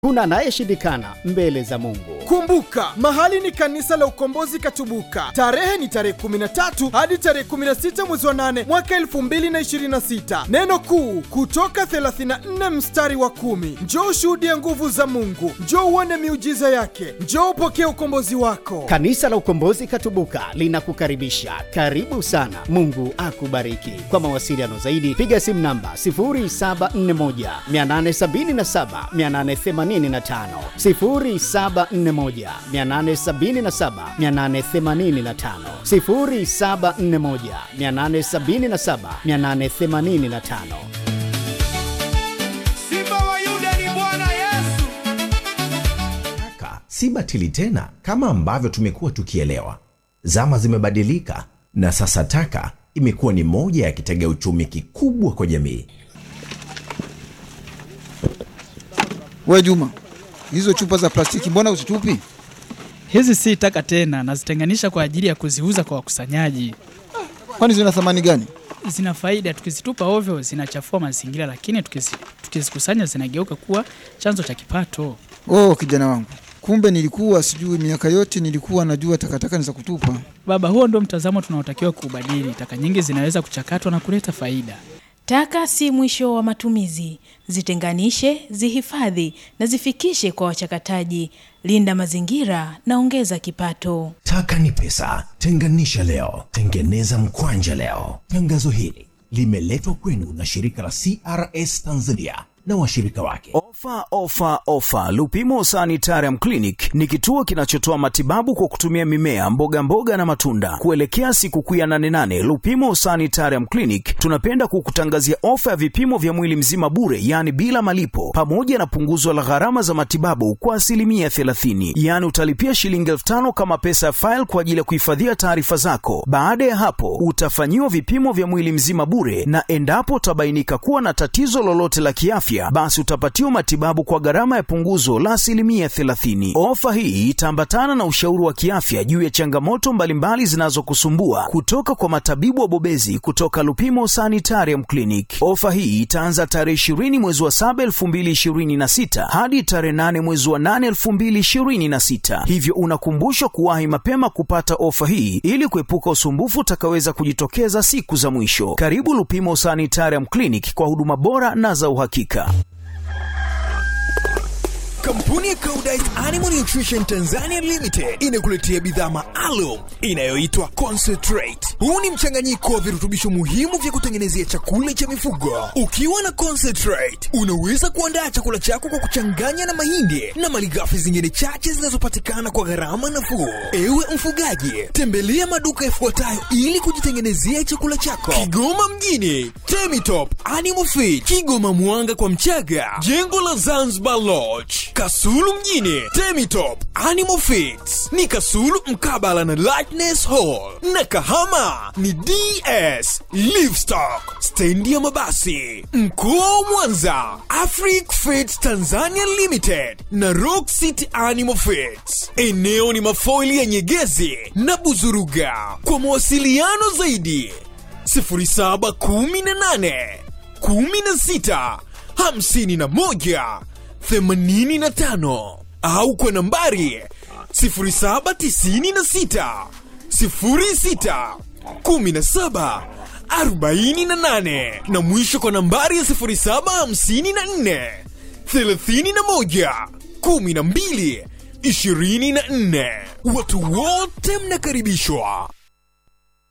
Kuna anayeshindikana mbele za Mungu. Kumbuka, mahali ni kanisa la Ukombozi Katubuka. Tarehe ni tarehe 13 hadi tarehe 16 mwezi wa 8 mwaka 2026. Neno kuu kutoka 34 mstari wa kumi. Njoo ushuhudie nguvu za Mungu, njoo uone miujiza yake, njoo upokee ukombozi wako. Kanisa la Ukombozi Katubuka linakukaribisha. Karibu sana. Mungu akubariki. Kwa mawasiliano zaidi piga simu namba 0741 877 885 0741 877 885 0741 877 885 Simba wa Yuda ni Bwana Yesu. Taka si batili tena kama ambavyo tumekuwa tukielewa. Zama zimebadilika na sasa taka imekuwa ni moja ya kitega uchumi kikubwa kwa jamii. We Juma, hizo chupa za plastiki mbona uzitupi? Hizi si taka tena, nazitenganisha kwa ajili ya kuziuza kwa wakusanyaji. Kwani zina thamani gani? Zina faida, tukizitupa ovyo zinachafua mazingira, lakini tukizi- tukizikusanya zinageuka kuwa chanzo cha kipato. Oh, kijana wangu, kumbe nilikuwa sijui. Miaka yote nilikuwa najua takataka ni za kutupa. Baba, huo ndio mtazamo tunaotakiwa kuubadili. Taka nyingi zinaweza kuchakatwa na kuleta faida. Taka si mwisho wa matumizi. Zitenganishe, zihifadhi na zifikishe kwa wachakataji. Linda mazingira na ongeza kipato. Taka ni pesa. Tenganisha leo, tengeneza mkwanja leo. Tangazo hili limeletwa kwenu na shirika la CRS Tanzania na washirika wake. Ofa, ofa, ofa! Lupimo Sanitarium Clinic ni kituo kinachotoa matibabu kwa kutumia mimea, mboga mboga na matunda. Kuelekea sikukuu ya 88 Lupimo Sanitarium Clinic tunapenda kukutangazia ofa ya vipimo vya mwili mzima bure, yaani bila malipo, pamoja na punguzo la gharama za matibabu kwa asilimia 30. Yaani utalipia shilingi elfu tano kama pesa ya faili kwa ajili ya kuhifadhia taarifa zako. Baada ya hapo, utafanyiwa vipimo vya mwili mzima bure, na endapo utabainika kuwa na tatizo lolote la kiafya, basi utapatiwa matibabu kwa gharama ya punguzo la asilimia 30. Ofa hii itaambatana na ushauri wa kiafya juu ya changamoto mbalimbali zinazokusumbua kutoka kwa matabibu wabobezi kutoka Lupimo Sanitarium Clinic. Ofa hii itaanza tarehe 20 mwezi wa 7 2026 hadi tarehe 8 mwezi wa 8 2026, hivyo unakumbushwa kuwahi mapema kupata ofa hii ili kuepuka usumbufu utakaweza kujitokeza siku za mwisho. Karibu Lupimo Sanitarium Clinic kwa huduma bora na za uhakika. Kampuni ya Koudijt Animal Nutrition Tanzania Limited inakuletea bidhaa maalum inayoitwa Concentrate. Huu ni mchanganyiko wa virutubisho muhimu vya kutengenezea chakula cha mifugo. Ukiwa na Concentrate, unaweza kuandaa chakula chako kwa kuchanganya na mahindi na malighafi zingine chache zinazopatikana kwa gharama nafuu. Ewe mfugaji, tembelea maduka yafuatayo ili kujitengenezea chakula chako. Kigoma mjini, Temitop Animal Feed, Kigoma Mwanga kwa Mchaga, jengo la Zanzibar Lodge, Kasulu mjini, Temitop Animal Feeds ni Kasulu mkabala na Lightness Hall, na Kahama ni DS Livestock, stendi ya mabasi. Mkoa wa Mwanza, Afric Feeds Tanzania Limited na Rock City Animal Feeds. Eneo ni mafoili ya Nyegezi na Buzuruga. Kwa mawasiliano zaidi 0718 16 51 85 au kwa nambari 0796 06 17 48 na mwisho kwa nambari ya 0754 31 12 24. Watu wote mnakaribishwa.